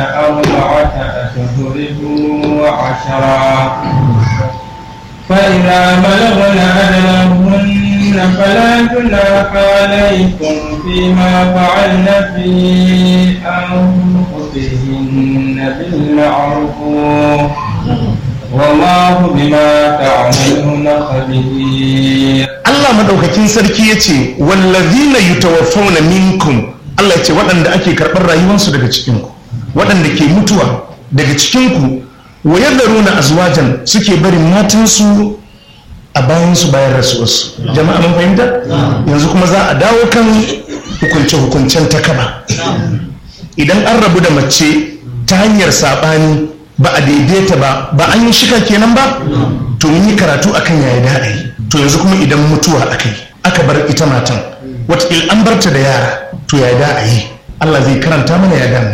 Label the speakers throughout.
Speaker 1: أربعة أشهر وعشرا فإذا بلغن أجلهن فلا جناح عليكم فيما فعلن في أنفسهن بالمعروف والله بما تعملون خبير
Speaker 2: Allah madaukakin sarki ya ce wallazina yutawaffawna minkum Allah ya ce waɗanda ake karɓar rayuwarsu daga cikinku waɗanda ke mutuwa daga cikinku wa yadharuna azwajan suke barin matansu a bayansu bayan rasuwarsu jama'a mun fahimta yanzu kuma za a dawo kan hukunce hukuncen takaba idan an rabu da mace ta hanyar saɓani ba a daidaita ba ba an yi shika kenan ba to mun yi karatu akan yaya da yi to yanzu kuma idan mutuwa aka yi aka bar ita matan wataƙil an barta da yara to ya da a yi Allah zai karanta mana ya dami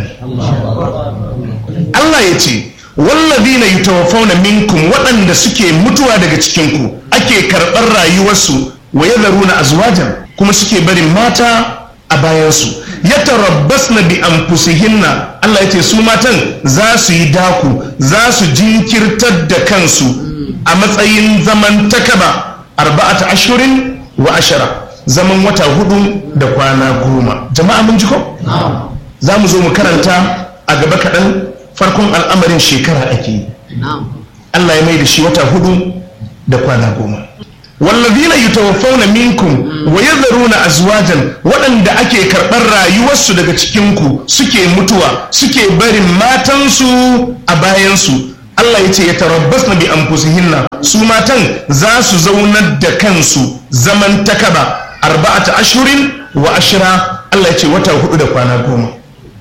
Speaker 2: Allah ya ce wallazina yutawaffawna minkum waɗanda suke mutuwa daga cikinku ake karɓar rayuwarsu wa yadharuna azwajan kuma suke barin mata a bayansu yatarabbasna bi anfusihinna Allah ya ce su matan za su yi daku za su jinkirtar da kansu a matsayin zaman takaba arba'ata ashurin wa ashara zaman wata hudu da kwana goma jama'a mun ji ko za mu zo mu karanta a gaba kaɗan farkon al'amarin shekara ake yi Allah ya mai da shi wata hudu da kwana goma wallazina yutawaffawna minkum wa yadharuna azwajan waɗanda ake karɓar rayuwarsu daga cikinku suke mutuwa suke barin matansu a bayansu Allah ya ce ya tarabbas na bi anfusihinna su matan za su zaunar da kansu zaman takaba arba'ata ashurin wa ashira Allah ya ce wata hudu da kwana goma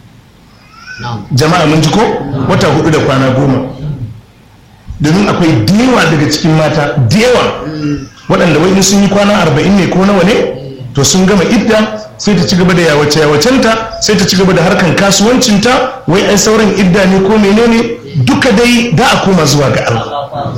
Speaker 2: jama'a mun ji ko wata hudu da kwana goma domin akwai dewa daga cikin mata dewa waɗanda wai in sun yi kwana arba'in ne ko nawa ne to sun gama idda sai ta ci gaba da yawace yawacenta sai ta ci gaba da harkan kasuwancinta wai ai sauran idda ne ko menene duka dai da a koma zuwa ga Allah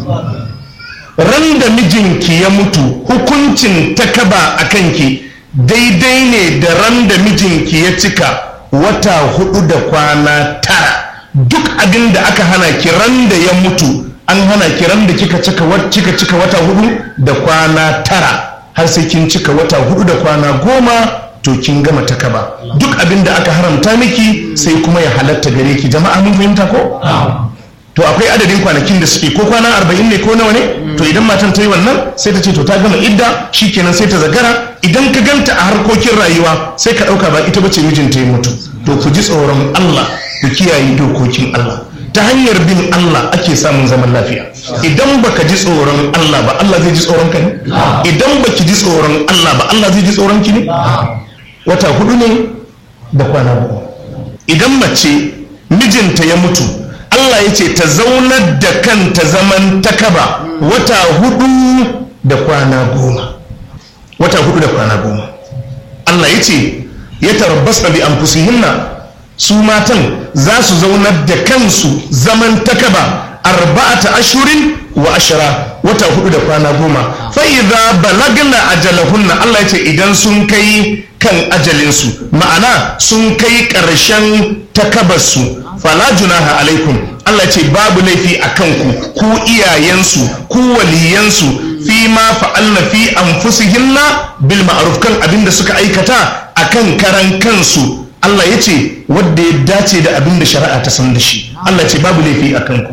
Speaker 2: ran da mijinki ya mutu hukuncin takaba a kanki daidai ne da ran da mijinki ya cika wata hudu da kwana tara duk abin da aka hana ki ran da ya mutu an hana ki ran da kika cika kika cika wata hudu da kwana tara har sai kin cika wata hudu da kwana goma to kin gama takaba duk abin da aka haramta miki sai kuma ya halatta gare ki jama'a mun fahimta ko to akwai adadin kwanakin da suke ko kwana arba'in ne ko nawa ne to idan matan ta yi wannan sai ta ce to ta gama idda shikenan sai ta zagara idan ka ganta a harkokin rayuwa sai ka ɗauka ba ita bace mijinta ya mutu to ku ji tsoron Allah ku kiyaye dokokin Allah ta hanyar bin Allah ake samun zaman lafiya idan baka ji tsoron Allah ba Allah zai ji tsoron ka ne idan baki ji tsoron Allah ba Allah zai ji tsoron ki ne wata hudu ne da kwana goma idan mace mijinta ya mutu Allah ya ce ta zaunar da kanta zaman takaba wata hudu da kwana goma wata hudu da kwana goma Allah ya ce ya tarabbasa bi anfusihinna su matan za su zaunar da kansu zaman takaba arba'ata ashurin wa ashara wata hudu da kwana goma fa idza balagna ajalahunna Allah ya ce idan sun kai kan ajalinsu ma'ana sun kai ƙarshen takabarsu fala junaha alaikum Allah ce babu laifi a kanku ku iyayensu ku waliyansu fi ma fa'alna fi anfusihinna bil ma'ruf kan abinda suka aikata akan karan kansu Allah ya ce wadda ya dace da abinda shari'a ta san da shi Allah ce babu laifi a kanku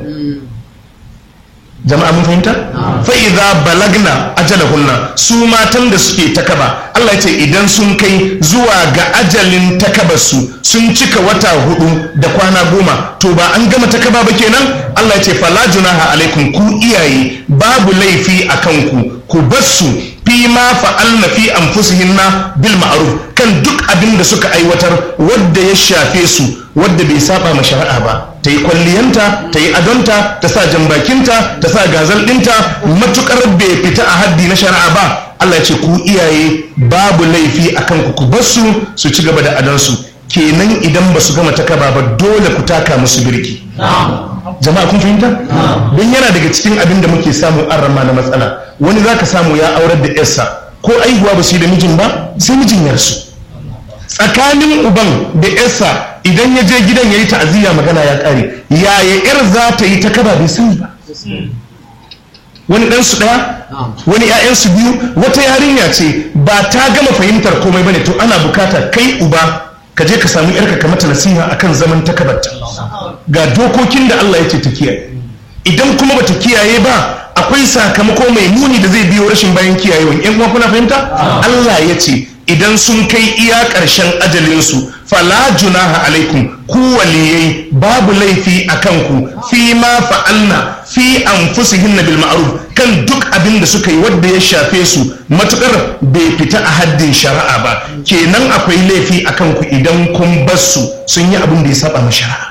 Speaker 2: jama'a mun fahimta fa idza balagna ajalahunna su matan da suke takaba Allah ya ce idan sun kai zuwa ga ajalin takabarsu sun cika wata hudu da kwana goma to ba an gama takaba ba kenan Allah ya ce fala junaha alaikum ku iyaye babu laifi a kanku ku bassu fi ma fa'alna fi anfusihinna bil ma'ruf kan duk abin da suka aiwatar wadda ya shafe su wadda bai saba ma shari'a ba ta yi kwalliyanta ta yi adonta ta sa jambakinta ta sa gazal ɗinta matukar bai fita a haddi na shari'a ba Allah ce ku iyaye babu laifi a kanku ku basu su ci gaba da adonsu kenan idan ba su gama takaba ba dole ku taka musu birki jama'a kun fahimta don yana daga cikin abin da muke samu an rama na matsala wani zaka samu ya aurar da yarsa ko aihuwa ba su yi da mijin ba sai mijin yarsu tsakanin uban da yarsa idan ya je gidan ya yi ta'aziyya magana ya kare yaya yar za ta yi ta kaba bai sani ba wani ɗansu ɗaya wani ‘ya'yansu biyu wata yarinya ce ba ta gama fahimtar komai bane to ana bukata kai uba ka je ka samu yarka ka mata nasiha akan zaman takabarta ga dokokin da Allah ya ce ta kiyaye idan kuma bata kiyaye ba akwai sakamako mai muni da zai biyo rashin bayan kiyayewan yan uwa kuna fahimta Allah ya ce idan sun kai iya ƙarshen ajalinsu fala junaha alaikum ku waliyai babu laifi a kanku fi ma fa'alna fi anfusihinna bil ma'ruf kan duk abin da suka yi wadda ya shafe su matukar bai fita a haddin shari'a ba kenan akwai laifi a kanku idan kun bar su sun yi abin da ya saba ma shari'a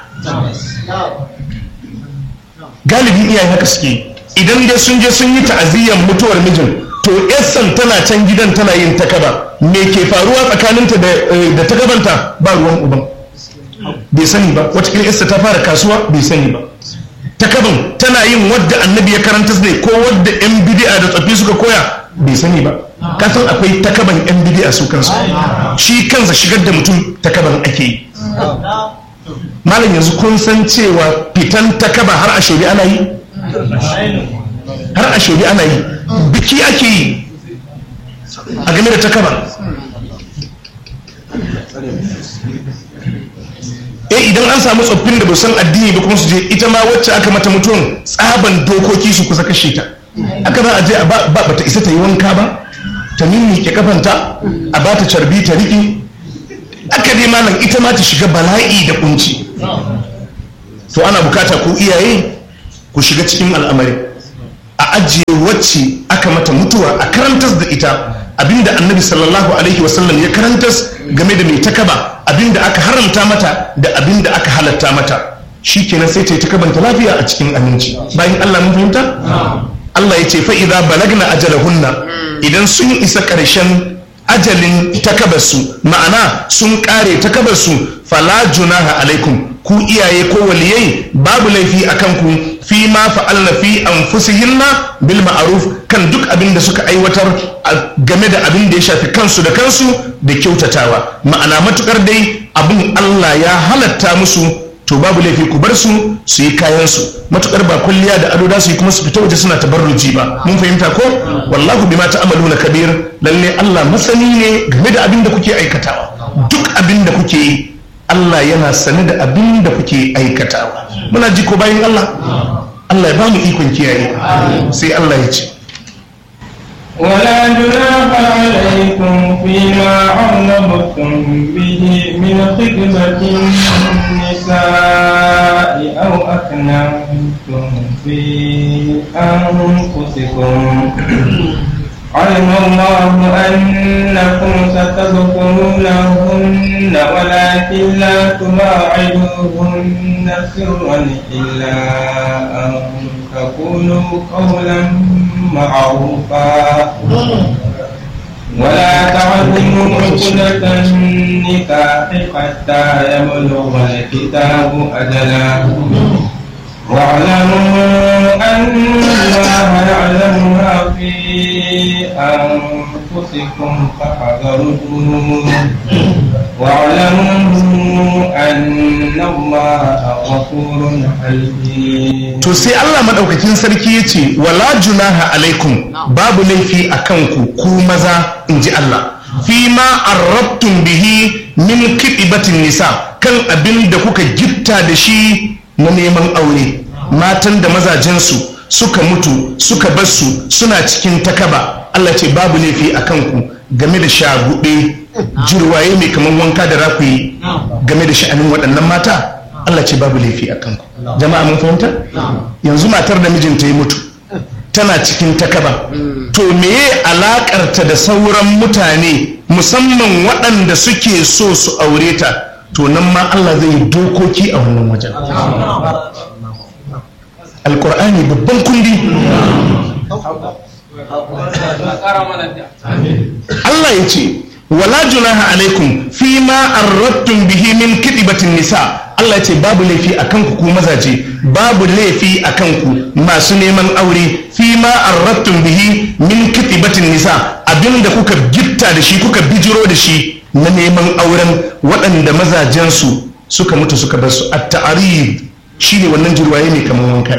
Speaker 2: galibin iyaye haka suke idan dai sun je sun yi ta'aziyyar mutuwar mijin to essan tana can gidan tana yin takaba me ke faruwa tsakaninta da takabanta ba ruwan uban bai sani ba wataƙila essa ta fara kasuwa bai sani ba takaban tana yin wadda annabi ya karanta ne ko wadda yan bidi'a da tsofi suka koya bai sani ba kasan akwai takaban yan bidi'a su kansu shi kansa shigar da mutum takaban ake yi malam yanzu kun san cewa fitan takaba har a shari'a ana yi har a shari'a ana yi biki ake yi a game da takaba eh idan an samu tsoffin da san addini ba kuma su je ita ma wacce aka mata mutuwan tsaban dokoki su kusa kashe ta aka za a je ba bata isa ta yi wanka ba ta ke kafanta a ba ta carbi ta riƙe aka dai malam ita ma ta shiga bala'i da kunci to ana bukata ku iyaye ku shiga cikin al'amari a ajiye wacce aka mata mutuwa a karantas da ita abinda annabi sallallahu alaihi wasallam ya karantas game da mai takaba abinda aka haramta mata da abinda aka halatta mata shi kenan sai ta yi takabanta lafiya a cikin aminci bayan allah mun fahimta allah ya ce fa'iza balagna ajalahunna idan sun isa ƙarshen ajalin takabarsu ma'ana sun ƙare takabarsu fala junaha alaikum ku iyaye ko waliyai babu laifi a kanku fi ma fa'alna fi anfusihinna bil ma'ruf kan duk abin da suka aiwatar game da abin da ya shafi kansu da kansu da kyautatawa ma'ana matukar dai abin Allah ya halatta musu to babu laifi ku bar su su yi kayan su matukar ba kulliya da ado da su yi kuma su fita waje suna tabarruji ba mun fahimta ko wallahu bima ta'maluna kabir lalle Allah masani ne game da abin da kuke aikatawa duk abin da kuke yi Allah yana sane da abin da kuke aikatawa muna ji ko bayan Allah Allah ya ba mu ikon kiyaye sai Allah ya ce
Speaker 1: ولا جناح عليكم فيما عرضتم به من خدمة النساء أو أكننتم في أنفسكم علم الله أنكم ستذكرونهن ولكن لا تواعدوهن سرا إلا أن تقولوا قولا معروفا ولا تعزموا عقدة النكاح حتى يبلغ الكتاب أجله واعلموا أن الله يعلم ما في أنفسكم فاحذروه واعلموا أن الله غفور حليم
Speaker 2: to sai Allah madaukakin sarki yace wala junaha alaikum babu laifi akan ku ku maza inji Allah fi ma arrabtum bihi min kidibatin nisa kan abin da kuka gitta da shi na neman aure matan da mazajensu suka mutu suka basu suna cikin takaba Allah ce babu laifi a kanku game da shagube jirwaye mai kamar wanka da rakuyi game da sha'anin waɗannan mata Allah ce babu laifi a kanku jama'a mun fahimta yanzu matar da mijinta ya mutu tana cikin takaba to meye alakarta da sauran mutane musamman waɗanda suke so su aure ta to nan ma Allah zai yi dokoki a wannan wajen alkur'ani babban kundi Allah ya ce wala junaha alaikum fi ma arrattum bihi min kidibatin nisa Allah ya ce babu laifi akan ku ku mazaje babu laifi akan ku masu neman aure fi ma arrattum bihi min kidibatin nisa abinda kuka gitta da shi kuka bijiro da shi na neman auren waɗanda mazajensu suka mutu suka bar su at ta'arid shine wannan jirwaye ne kamar wanka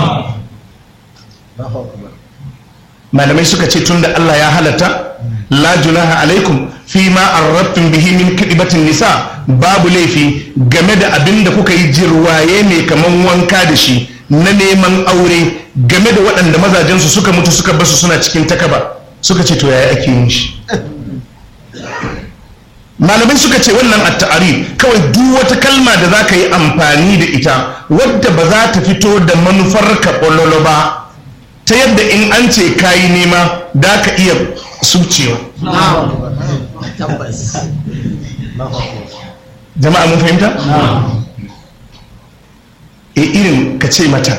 Speaker 2: malamai suka ce tunda Allah ya halatta la junaha alaikum fi ma arrabtum bihi min kidibatin nisa babu laifi game da abin da kuka yi jirwaye ne kaman wanka da shi na neman aure game da waɗanda mazajensu suka mutu suka basu suna cikin takaba suka ce to yaya ake yin shi malamai suka ce wannan at-ta'arif kawai duk wata kalma da za ka yi amfani da ita wadda ba za ta fito da manufar ka ba ta yadda in an ce kayi nema da ka iya subcewa jama'a mun fahimta? e irin ka ce mata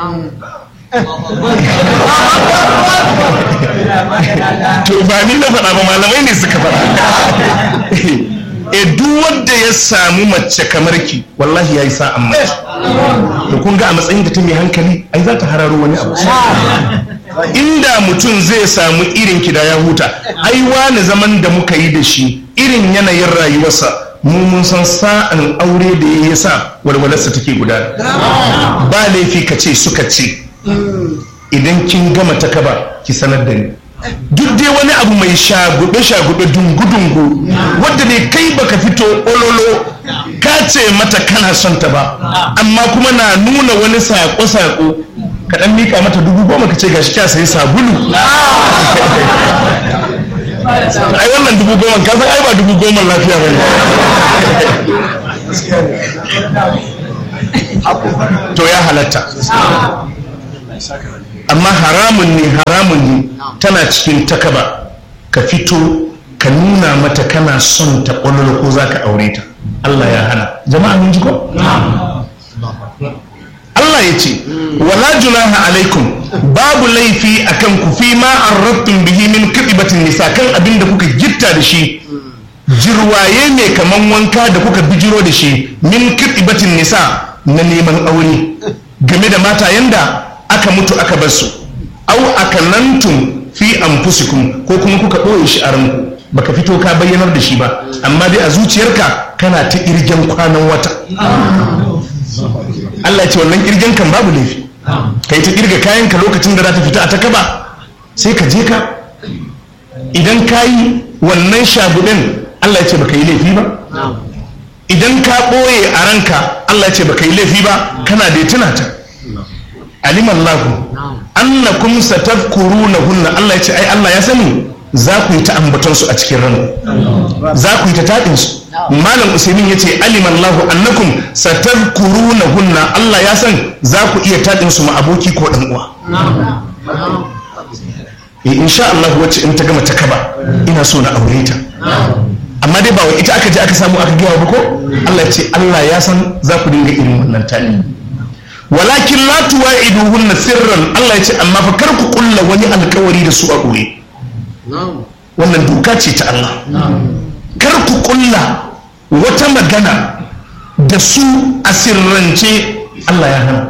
Speaker 2: to ba ni na faɗa ba malamai ne suka faɗa e duk wanda ya samu mace kamar ki wallahi ya yi sa'an mace to kun ga a matsayin da ta mai hankali ai za ta hararo wani abu inda mutum zai samu irin ki da ya huta ai wani zaman da muka yi da shi irin yanayin rayuwarsa mu mun san sa'an aure da ya sa walwalarsa take gudana ba laifi ka ce suka ce idan kin gama ta kaba ki sanar da ni duk dai wani abu mai shagube-shagube dungu-dungu wadda ne kai baka fito ololo ka ce mata kana son ta ba amma kuma na nuna wani sako-sako ka dan mika mata dubu goma ka ce gashi kya sayi sabulu ai wannan dubu goma ka san ai ba dubu goma lafiya bane to ya halatta amma haramun ne haramun ne tana cikin takaba ka fito ka nuna mata kana son ta ƙwallo ko za ka aure ta Allah ya hana jama'a mun ji ko? Allah ya ce wala junaha alaikum babu laifi akan ku fi ma arrabtum bihi min kidibatin nisa kan abin da kuka gitta da shi jirwaye ne kaman wanka da kuka bijiro da shi min kidibatin nisa na neman aure game da mata yanda aka mutu aka bar su au akanantum fi anfusikum ko kuma kuka ɓoye shi a ranku baka fito ka bayyanar da shi ba amma dai a zuciyarka kana ta irgen kwanan wata Allah ya ce wannan kirgen kan babu laifi kai ta kirga kayan ka lokacin da za ta fita a ta kaba sai ka je ka idan ka yi wannan shagudin Allah ya ce baka yi laifi ba idan ka ɓoye a ranka Allah ya ce baka yi laifi ba kana da tuna ta aliman lahu annakum satadhkurunahunna Allah ya ce ai Allah ya sani za ku yi ta ambaton su a cikin ranku za ku yi ta taɗin su malam usaimin ya ce aliman lahu annakum satadhkurunahunna Allah ya san za ku iya taɗin su ma aboki ko ɗan uwa eh insha Allah wacce in ta gama ta kaba ina so na aure ta amma dai ba wa ita aka je aka samu aka gaya ba ko Allah ya ce Allah ya san za ku dinga irin wannan tali walakin la tuwa'iduhunna sirran Allah ya ce amma fa kar ku kulla wani alkawari da su a ɓoye wannan doka ce ta Allah kar ku kulla wata magana da su a sirrance Allah ya hana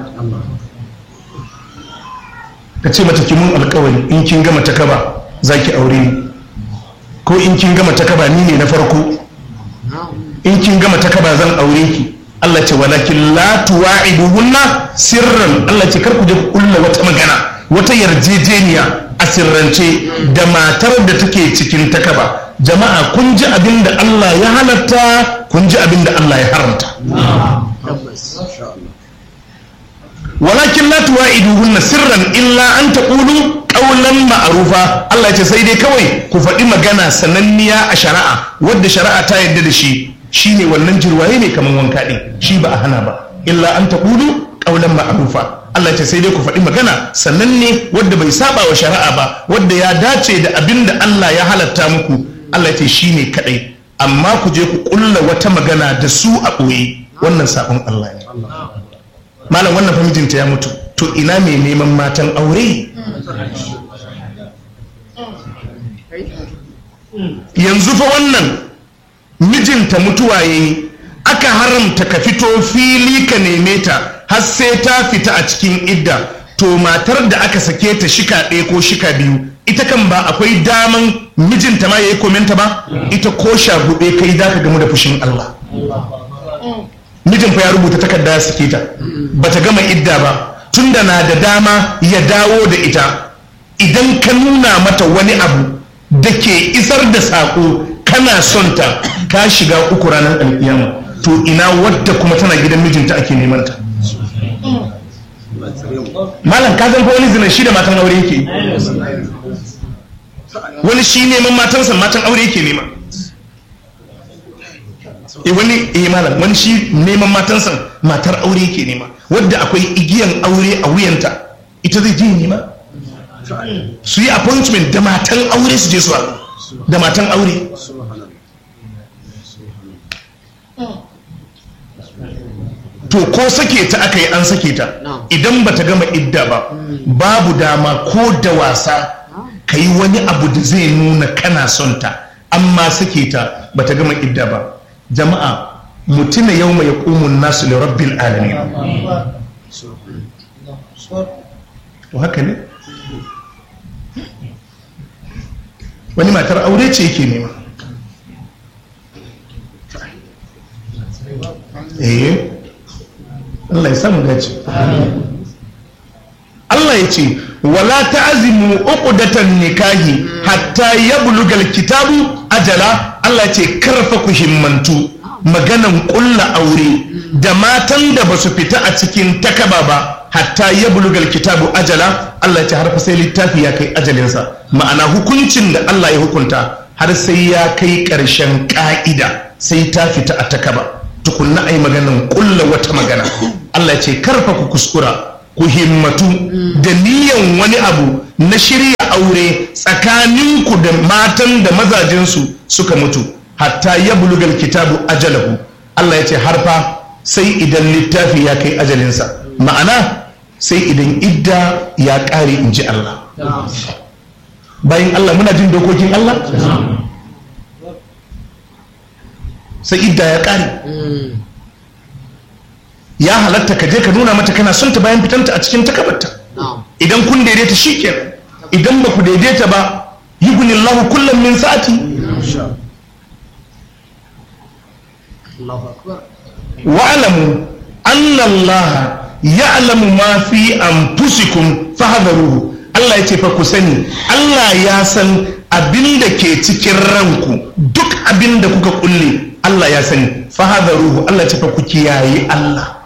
Speaker 2: ka ce mata mun alkawari in kin gama ta kaba za ki aure ni ko in kin gama ta kaba ni ne na farko in kin gama ta kaba zan aure ki Allah ce walakin la tuwa'iduhunna sirran Allah ce kar ku je ku kulla wata magana wata yarjejeniya a sirrance da matar da take cikin takaba jama'a kun ji abin da Allah ya halatta kun ji abin da Allah ya haramta walakin la tuwa'iduhunna sirran illa an taqulu qawlan ma'rufa Allah ce sai dai kawai ku faɗi magana sananniya a shari'a wadda shari'a ta yarda da shi shine wannan jirwaye ne kaman wanka din shi ba a hana ba illa an taqulu qawlan ma'rufa Allah ce sai dai ku faɗi magana sannan ne wadda bai saba wa shari'a ba wadda ya dace da abin da Allah ya halatta muku Allah ce shi ne kaɗai amma ku je ku ƙulla wata magana da su a ɓoye wannan sabon Allah ne malam wannan famijinta ya mutu to ina mai neman matan aure yanzu fa wannan mijinta mutuwa yayi aka haramta ka fito fili ka neme ta har sai ta fita a cikin idda to matar da aka sake ta shika ɗaya ko shika biyu ita kan ba akwai daman mijinta ma ya yi komenta ba ita ko shagube kai za ka gamu da fushin Allah mijin fa ya rubuta takarda ya sake ta bata gama idda ba tunda na da dama ya dawo da ita idan ka nuna mata wani abu da ke isar da saƙo kana son ta ka shiga uku ranar alkiyama to ina wadda kuma tana gidan mijinta ake neman ta malam ka san fa wani zinan shi da matan aure yake wani shi neman matansa matan aure yake nema e wani eh malam wani shi neman matansa matar aure yake nema wadda akwai igiyan aure a wuyanta ita zai je nema su yi appointment da matan aure su je su haɗu da matan aure to ko sake ta aka yi an sake ta idan ba ta gama idda ba babu dama ko da wasa ka yi wani abu da zai nuna kana son ta amma sake ta ba ta gama idda ba jama'a mutuna yau mai ƙumun nasu da rabbil alamin to haka ne wani matar aure ce yake nema eh Allah ya samu dace Allah ya ce wala ta'zimu uqdatan nikahi hatta yablugal kitabu ajala Allah ya ce karfa ku himmantu maganan kulla aure da matan da basu fita a cikin takaba ba hatta yablugal kitabu ajala Allah ya ce har fa sai littafi ya kai ajalinsa ma'ana hukuncin da Allah ya hukunta har sai ya kai ƙarshen ƙa'ida sai ta fita a takaba tukunna ai maganan kulla wata magana Allah ya ce karfa ku kuskura ku himmatu da niyan wani abu na shirya aure tsakaninku da matan da mazajensu suka mutu hatta ya bulugal kitabu ajalahu Allah ya ce harfa sai idan littafi ya kai ajalinsa ma'ana sai idan idda ya ƙare in ji Allah bayan Allah muna jin dokokin Allah sai idda ya ƙare ya halatta ka je ka nuna mata kana son ta bayan fitanta a cikin takabarta idan kun daidaita shi kenan idan ba ku daidaita ba yi gunillahu kullum min sa'ati wa'alamu annallaha ya'lamu ma fi anfusikum fahdharuhu Allah ya ce fa ku sani Allah ya san abin da ke cikin ranku duk abin da kuka kulle Allah ya sani fahdharuhu Allah ya ce fa ku kiyaye Allah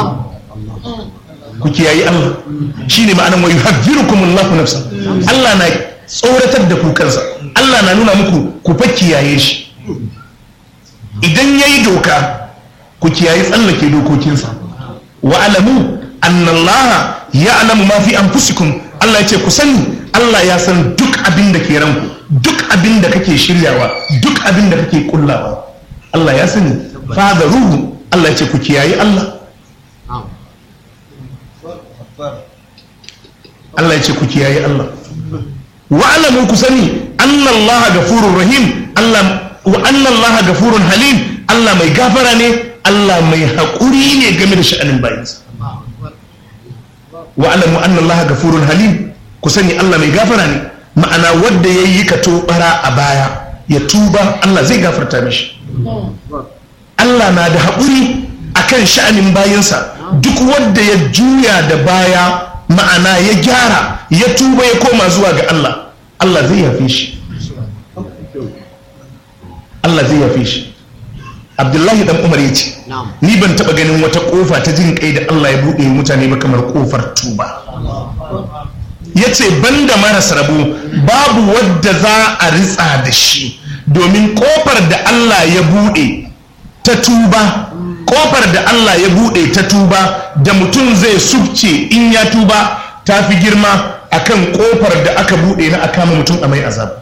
Speaker 2: ku kiyayi Allah shi ne ma'anan wa yuhadhirukum Allah nafsa Allah na tsoratar da ku kansa Allah na nuna muku ku fa kiyaye shi idan yayi doka ku kiyayi tsallake dokokinsa wa alamu anna Allah ya'lamu ma fi anfusikum Allah ya ce ku sani Allah ya san duk abin da ke ranku duk abin da kake shiryawa duk abin da kake kullawa Allah ya sani fa ruhu Allah ya ce ku kiyayi Allah Allah ya ce ku kiyaye Allah wa alamu ku sani anna Allah gafurur rahim Allah wa anna Allah gafurun halim Allah mai gafara ne Allah mai haƙuri ne game da sha'anin bayinsa wa alamu anna Allah gafurun halim ku sani Allah mai gafara ne ma'ana wanda yayi ka tobara a baya ya tuba Allah zai gafarta mishi Allah na da haƙuri akan sha'anin bayinsa duk wanda ya juya da baya ma'ana ya gyara ya tuba ya koma zuwa ga Allah Allah zai yafe shi Allah zai yafe shi Abdullahi dan Umar ya ce ni ban taba ganin wata kofa ta jin kai da Allah ya buɗe mutane ba kamar kofar tuba ya ce banda maras rabo babu wadda za a ritsa da shi domin kofar da Allah ya buɗe ta tuba kofar da Allah ya bude ta tuba da mutum zai subce in ya tuba ta fi girma akan kofar da aka bude na akama mutum a mai azab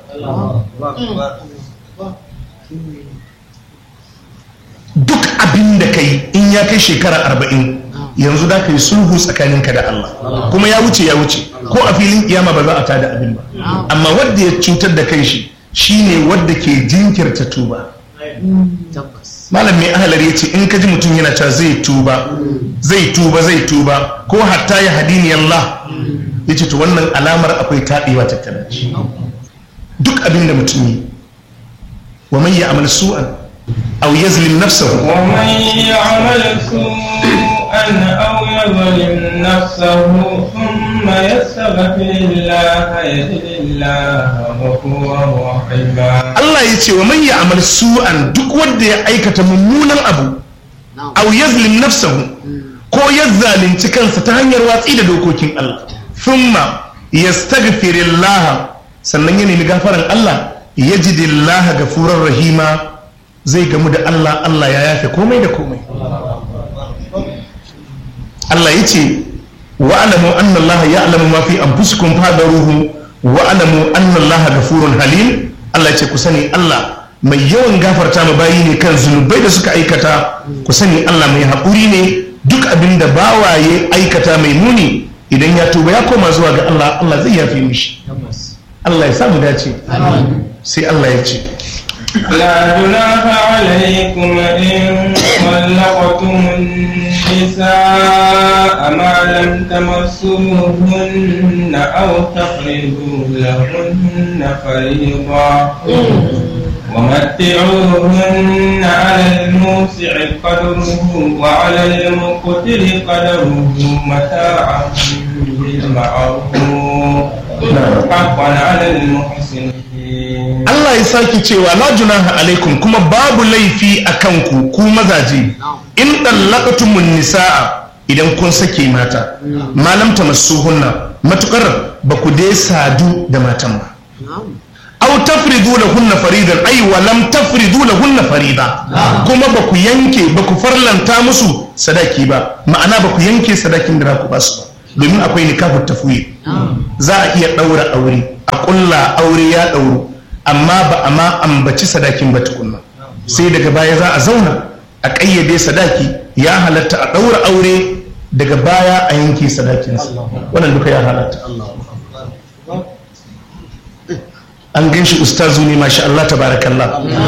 Speaker 2: duk abin da kai in ya kai shekara arba'in yanzu da ka yi sulhu tsakaninka da Allah kuma ya wuce ya wuce ko a filin kiyama ba za a tada abin ba amma wadda ya cutar da kai shi shine wadda ke jinkirta tuba malam mai ahalar ya ce in ka ji mutum yana cewa zai tuba zai tuba zai tuba ko hatta ya hadini Allah yace to wannan alamar akwai taɓewa tattare da shi duk abin da mutum yi wa man ya'mal su'an aw yazlim nafsahu
Speaker 1: ومن يعمل سوءا أو يظلم نفسه ثم يستغفر الله يجد الله غفورا رحيما
Speaker 2: Allah ya ce wa man ya'mal su'an duk wanda ya aikata mummunan abu aw yazlim nafsahu ko ya zalunci kansa ta hanyar watsi da dokokin Allah thumma yastaghfirullah sannan ya nemi gafaran Allah yajidillah gafurar rahima zai gamu da Allah Allah ya yafe komai da komai Allah ya ce wa alamu anna Allah ya'lamu ma fi anfusikum fadaruhu wa alamu anna Allah gafurun halim Allah ya ce ku sani Allah mai yawan gafarta ma bayi ne kan zunubai da suka aikata ku sani Allah mai haƙuri ne duk abin da bawaye aikata mai muni idan ya tuba ya koma zuwa ga Allah Allah zai yafe mishi Allah ya samu dace sai Allah ya ce
Speaker 1: لا جناح عليكم إن طلقتم النساء ما لم تمسوهن أو تفرضوا لهن فريضا ومتعوهن على الموسع قدره وعلى المقتر قدره متاعا بالمعروف حقا على المحسنين
Speaker 2: Allah ya sake cewa la junaha alaikum kuma babu laifi a kanku ku mazaje in dallaqatumun nisaa idan kun sake mata malam tamassuhunna matukar ba ku dai sadu da matan ba aw tafridu lahunna faridan ay wa lam tafridu lahunna farida kuma ba ku yanke ba ku farlanta musu sadaki ba ma'ana ba ku yanke sadakin da za ku ba su ba domin akwai nikahu tafwid za a iya daura aure a kulla aure ya dauru amma ba a ma ambaci sadakin ba tukunna sai daga baya za a zauna a ƙayyade sadaki ya halatta a ɗaura aure daga baya a yanke sadakinsa wannan duka ya halatta an gan shi ustazu ne masha Allah tabarakallah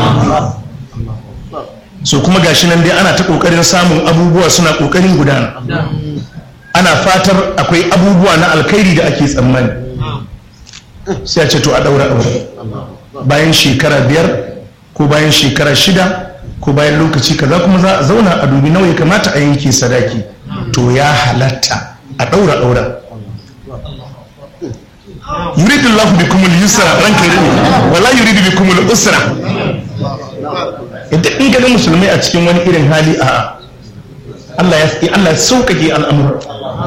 Speaker 2: so kuma gashi nan dai ana ta ƙoƙarin samun abubuwa suna ƙoƙarin gudana ana fatar akwai abubuwa na alkhairi da ake tsammani sai a ce to a ɗaura aure bayan shekara biyar ko bayan shekara shida ko bayan lokaci kaza kuma za a zauna a dubi nawa ya kamata a yanke sadaki to ya halatta a ɗaura ɗaura yuridu Allah bikum al-yusra ranka yuridu wala yuridu bikum al-usra idan in ga musulmai a cikin wani irin hali a Allah ya Allah ya sauƙaƙe al'amura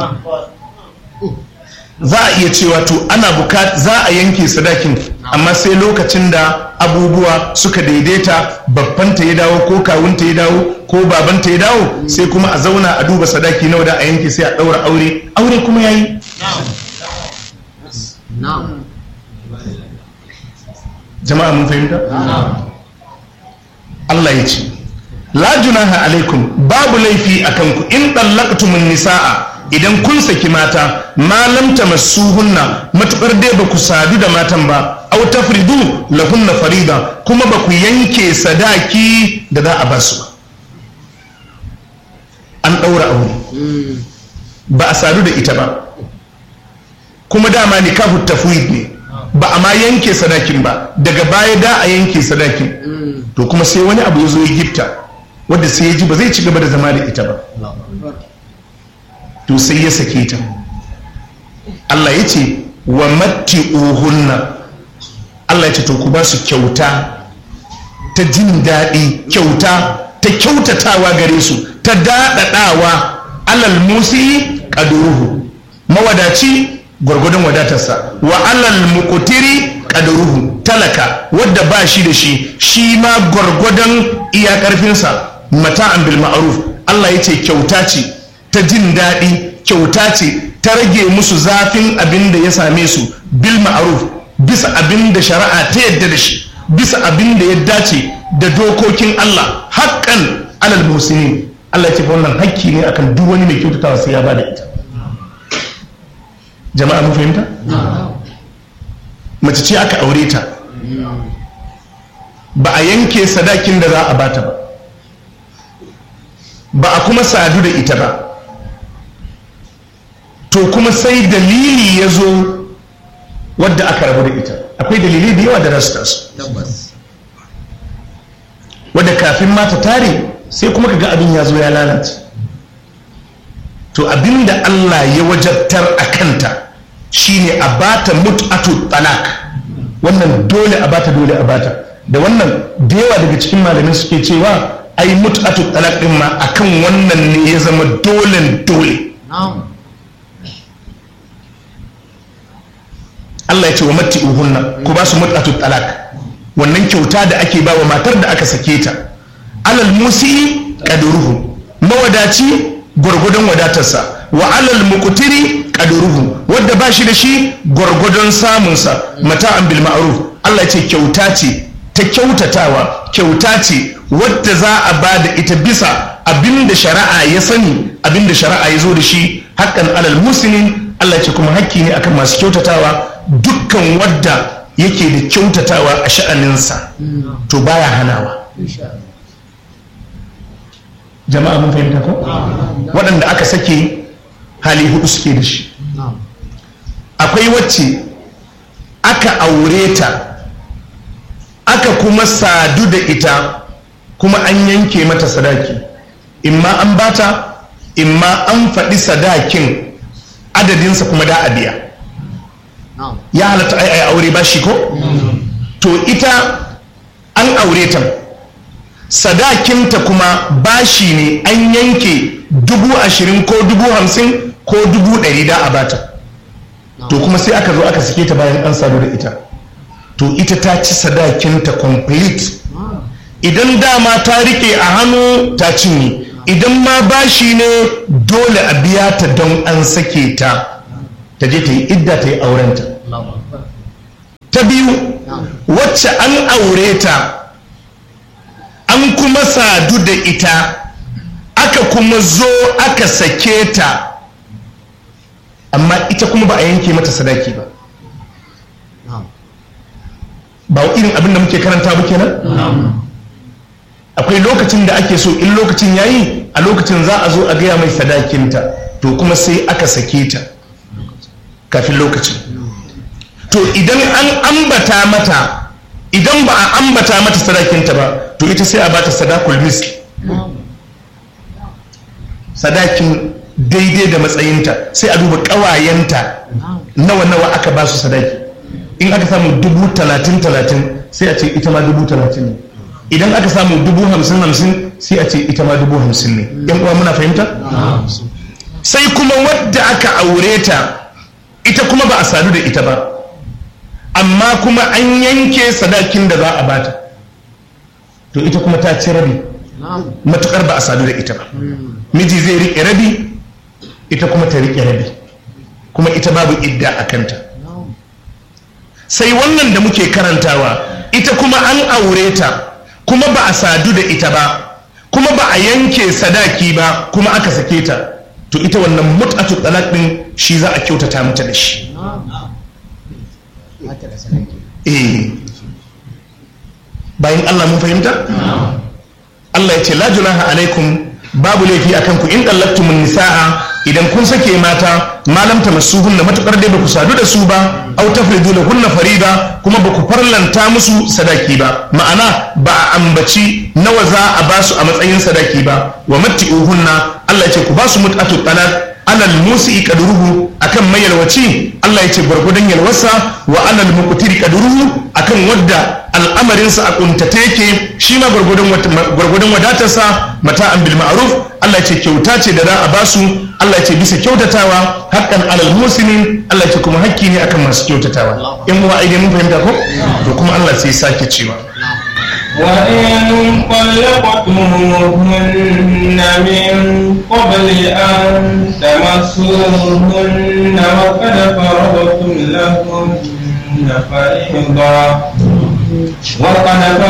Speaker 2: za a iya cewa to ana bukat za a yanke sadakin amma sai lokacin da abubuwa suka daidaita babbanta ya dawo ko kawunta ya dawo ko babanta ya dawo sai kuma a zauna a duba sadaki nawa da a yanke sai a ɗaura aure aure kuma yayi jama'a mun fahimta Allah ya ce la junaha alaikum babu laifi akan ku in dallaqtumun nisaa idan kun saki mata malam tamassuhunna matukar dai ba ku sadu da matan ba aw tafridu lahunna farida kuma ba ku yanke sadaki da za a ba su ba an daura aure ba a sadu da ita ba kuma dama nikahu tafwid ne ba a ma yanke sadakin ba daga baya da a yanke sadakin to kuma sai wani abu ya zo ya gifta wadda sai ya ji ba zai ci gaba da zama da ita ba to sai ya sake ta Allah ya ce wa matti'uhunna Allah ya ce to ku ba su kyauta ta jin daɗi kyauta ta kyautatawa gare su ta daɗaɗawa alal musi ƙaduruhu mawadaci gwargwadon wadatarsa wa alal muƙutiri ƙaduruhu talaka wadda ba shi da shi shi ma gwargwadon iya ƙarfinsa mata'an bil ma'ruf Allah ya ce kyauta ce ta jin daɗi kyauta ce ta rage musu zafin abin da ya same su bil ma'ruf bisa abin da shari'a ta yadda da shi bisa abin da ya dace da dokokin Allah haƙƙan alal musinin Allah ya ce wannan hakki ne akan duk wani mai kyautatawa sai ya bada ita jama'a mun fahimta mace ce aka aure ta ba a yanke sadakin da za a bata ba ba a kuma sadu da ita ba to to kuma sai dalili ya zo wadda aka rabu da ita akwai dalilai da yawa da rasu tasu wadda kafin mata tare sai kuma kaga abin ya zo ya lalace to abinda Allah ya wajabtar a kanta shine a bata mut'atu talak wannan dole a bata dole a bata da wannan da yawa daga cikin malamai suke cewa ai mut'atu talak din ma akan wannan ne ya zama dole dole Allah ya ce wa matti uhunna ku ba su mut'atu talak wannan kyauta da ake ba wa matar da aka sake ta alal musi qadruhu mawadaci gwargwadon wadatarsa wa alal muqtiri qadruhu wanda ba shi da shi gwargwadon samunsa mata'an bil ma'ruf Allah ya ce kyauta ce ta kyautatawa kyauta ce wadda za a ba da ita bisa abinda shari'a ya sani abinda shari'a ya zo da shi haƙƙan alal muslimin Allah ya ce kuma hakki ne akan masu kyautatawa dukkan wadda yake da kyautatawa a sha'aninsa to baya hanawa jama'a mun fahimta ko waɗanda aka sake hali hudu suke da shi akwai wacce aka aure ta aka kuma sadu da ita kuma an yanke mata sadaki imma an bata imma an faɗi sadakin adadinsa kuma da a biya ya halatta ai ai aure ba shi ko to ita an aure ta sadakinta kuma bashi ne an yanke dubu ashirin ko dubu hamsin ko dubu ɗari da a bata to kuma sai aka zo aka sake ta bayan an sadu da ita to ita ta ci sadakinta complete idan dama ta rike a hannu ta cinye idan ma bashi ne dole a biya ta don an sake ta ta je ta yi idda ta yi aurenta ta biyu wacce an aure ta an kuma sadu da ita aka kuma zo aka sake ta amma ita kuma ba a yanke mata sadaki ba ba irin abin da muke karanta ba kenan akwai lokacin da ake so in lokacin yayi a lokacin za a zo a gaya mai sadakinta to kuma sai aka sake ta kafin lokacin to idan an ambata mata idan ba a ambata mata sadakinta ba to ita sai a bata sadakul miski sadakin daidai da matsayinta sai a duba ƙawayenta nawa nawa aka ba su sadaki in aka samu dubu talatin talatin sai a ce ita ma dubu talatin ne idan aka samu dubu hamsin hamsin sai a ce ita ma dubu hamsin ne yan uwa muna fahimta sai kuma wadda aka aure ta ita kuma ba a sadu da ita ba amma kuma an yanke sadakin da za a bata to ita kuma ta ci rabi matukar ba a sadu da ita ba miji zai riƙe rabi ita kuma ta riƙe rabi kuma ita babu idda a kanta sai wannan da muke karantawa ita kuma an aure ta kuma ba a sadu da ita ba kuma ba a yanke sadaki ba kuma aka sake ta to ita wannan mut'atu talaq din shi za a kyautata mata da shi eh bayan Allah mun fahimta Allah ya ce la junaha alaikum babu laifi akan ku in dallaktumun nisaa idan kun sake mata malam ta masuhunna matukar dai baku sadu da su ba au tafridu lahunna farida kuma baku farlanta musu sadaki ba ma'ana ba a ambaci nawa za a basu a matsayin sadaki ba wa matti'uhunna Allah ya ce ku basu mut'atu talaq alal musi kadruhu akan mayalwaci Allah ya ce gwargwadon yalwarsa wa alal muqtiri kadruhu akan wadda al'amarinsa a kuntate yake shi ma gwargwadon wadatarsa mata'an bil ma'ruf Allah ya ce kyauta ce da za a basu Allah ya ce bisa kyautatawa haqqan alal muslimin Allah ya ce kuma hakki ne akan masu kyautatawa in uwa ai mun fahimta ko to kuma Allah sai sake cewa
Speaker 1: وإن طلقتموهن من قبل أن تمسوهن وقد فرضتم لهن فريضة وقد